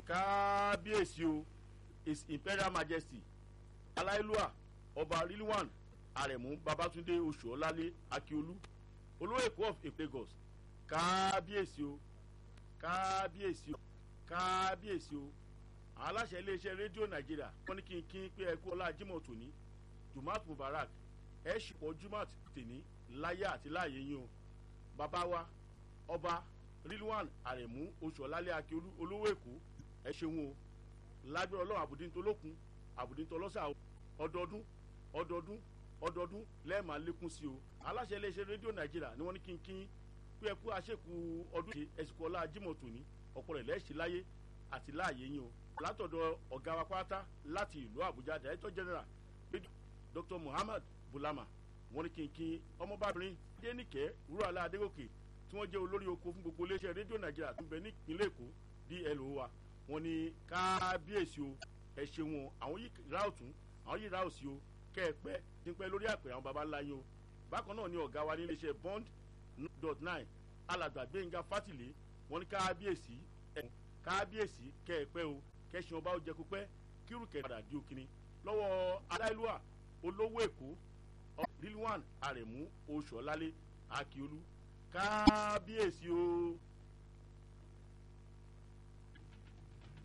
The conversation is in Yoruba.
kábíyèsí o his imperial majesty aláìlúwà ọba rilwan arẹ̀mú babatunde oṣuọlálé akiolu olówó èkó of lagos kábíyèsí o kábíyèsí o kábíyèsí o àwọn aláṣẹ iléeṣẹ́ rédíò nàìjíríà wọ́n ní kí n kí n pé ẹkú ọlá jimoh tòní jumat mubarak ẹ ṣùpọ̀ jumat tèní láyé àti láàyè yín o bàbá wa ọba rilwan arẹ̀mú oṣuọlálé akiolu olówó èkó ẹ ṣeun o lágbára ọlọ́run àbùdíntolókun àbùdíntolọ́sà ọdọọdún ọdọọdún ọdọọdún lẹ́ẹ̀ma lékún sí o aláṣẹ iléeṣẹ́ rédíò nàìjíríà ni wọ́n ní kínkín pé ẹkú àṣekù ọdún ṣe ẹ̀sìnkú ọlá jimoh tòní ọ̀pọ̀ rẹ̀ lẹ́ẹ̀ṣẹ̀ láyé àti láàyè yín o látọ̀dọ̀ ọ̀gá wa pátá láti ìlú àbújá director general dr muhammad bulama wọ́n ní kínkín ọmọbabìnrin dénìkẹ́ wúrọ̀lá adégòkè tí wọ́n jẹ́ olórí oko fún gbogbo iléeṣẹ́ rédíò nàìjíríà tó ń bẹ ní ìpínlẹ̀ èkó dlo wa wọ́n ní kábíyèsí o ẹ ṣeun o àwọn yìí ra ọ̀tún àwọn yìí ra òsì o kẹ́ ẹ pẹ́ tí ń pẹ́ lórí àpèrè àwọn baba ńlá yín o bákan náà ni ọ̀gá wa ní iléeṣẹ́ bond dot nine alàgbà gbẹ̀ngà fátìlé wọ́n ní kábíyèsí ẹ̀ kábíyèsí kẹ́ ẹ pẹ́ o kẹ́sìn ọba ó jẹ kó pẹ́ kírù kẹ́ padà di òkìní lọ́wọ́ aláìlúwà olówó èkó rilwan arẹ̀mú oṣùọ́lálé akiolu kábíyèsí o.